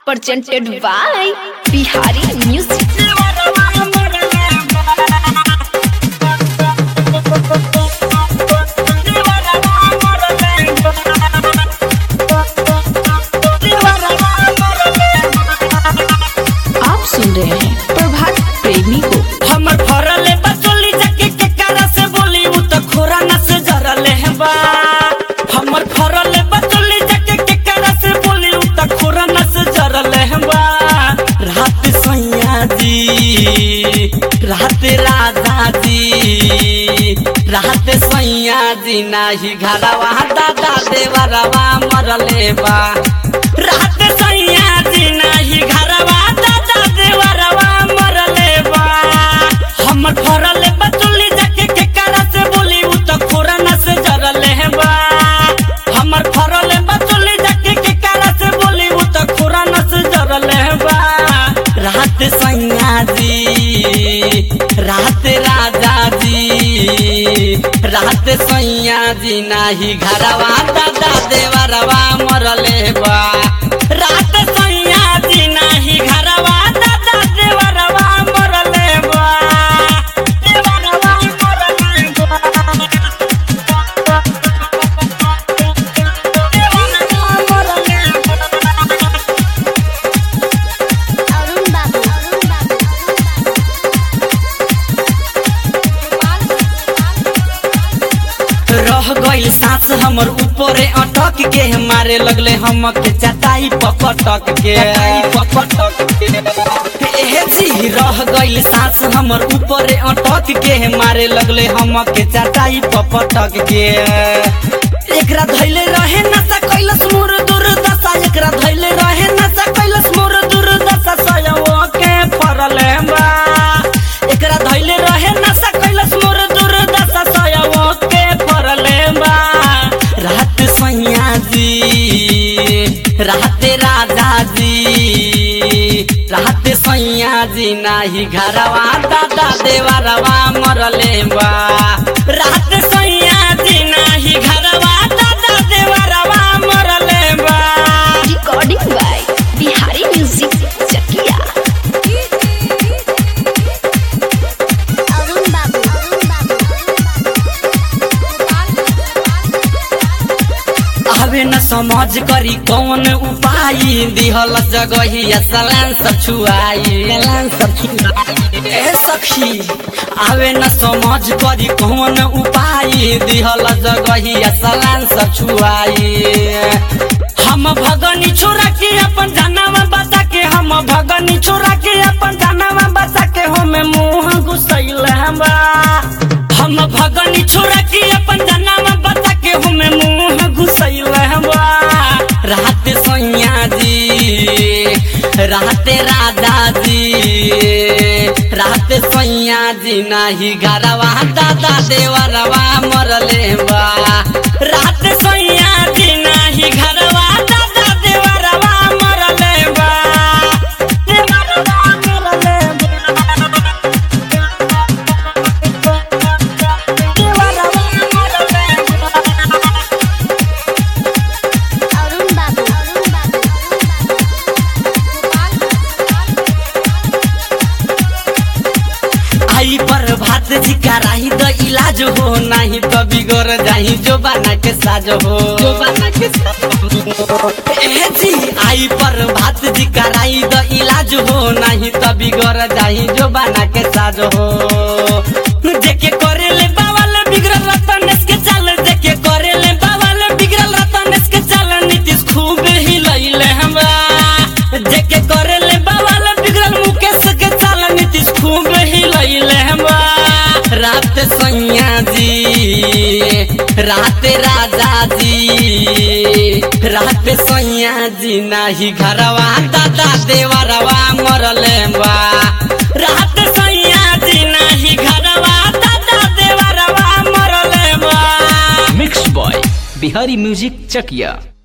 presented by Bihari Music. आप सुन रहे हैं प्रभात प्रेमी को हमर फरले बचोली जाके के कारा से बोली उ त खोरा न से जरले है बा हमर फरले बचोली जाके के कारा से बोली उ त खोरा न से जरले है बा रात सैया जी रात राजा जी रात सैया जी नाही घरवा दादा देवरवा मरले बा रात सैया जी नाही घरवा दादा देवरवा मरले बा हमर फरले बचुली जाके के कारा से बोली उ त खोरा न से जरले है बा हमर फरले बचुली जाके के कारा से बोली उ त खोरा न से जरले है बा रात सैया जी रात राजा जी रात सैया जी नाही घरवा दादा देवरवा मरले बा रात सैया जी नाही घरवा दादा देवरवा मरले बा देवरवा मरले बा देवरवा मरले बा अरुण बाबू अरुण बाबू रह गई सांस हमर ऊपरे अटक के मारे लगले हम के चटाई पपटक के पपटक के ए जी रह गई सांस हमर ऊपरे अटक के मारे लगले हम के चटाई पपटक के एकरा धैले रहे नशा कैलस मोर दुर्दशा एकरा धैले रहे नशा कैलस मोर दुर्दशा सयवो के फरले बा एकरा धैले रहे नशा कैलस मोर दुर्दशा सयवो के फरले बा रात सैया जी रात राजा जी रात सैया जी नाही घरवा दादा देवरवा मरले बा रात सैया जी नाही घरवा दादा देवरवा मरले बा Recording by Bihari Music Chakia. Arun बाबू अरुण आवे न समझ करी कौन उपाय दिहल जगही सलान सब छुआई सलान सब छुआई ए सखी आवे न समझ करी कौन उपाय दिहल जगही सलान सब छुआई हम भगनी छोरा के अपन जानवा बता के हम भगनी छोरा के अपन जानवा बता के हम मुंह घुसैल हमरा हम भगनी छोरा के अपन जानवा बता के हम मुंह घुसैल हमरा रात सैया जी रात राजा जी रात सैया जी नाही घरवा दादा देवरवा मरले बा रात सैया जी नाही घरवा दादा देवरवा मरले बा देवरवा मरले बा देवरवा मरले बा अरुण बाबू अरुण आई पर भात जी कराही द इलाज हो नहीं तो बिगड़ जाही जो बाना के साज हो जो बाना के साज हो ए जी आई पर भात जी कराही द इलाज हो नहीं तो बिगड़ जाही जो बाना के साज हो देखे करे ले बावल बिगड़ल रतनेश के चाल देखे करे ले बावल बिगड़ल रतनेश के चाल नीतीश खूब ही लइले हमरा देखे करे ले बावल बिगड़ल मुकेश के चाल नीतीश खूब ही लइले हमरा रात सैया जी रात राजा जी रात सैया जी नाही घरवा दादा देवरवा मरले बा रात सैया जी नाही घरवा दादा देवरवा मरले बा मिक्स बॉय बिहारी म्यूजिक चकिया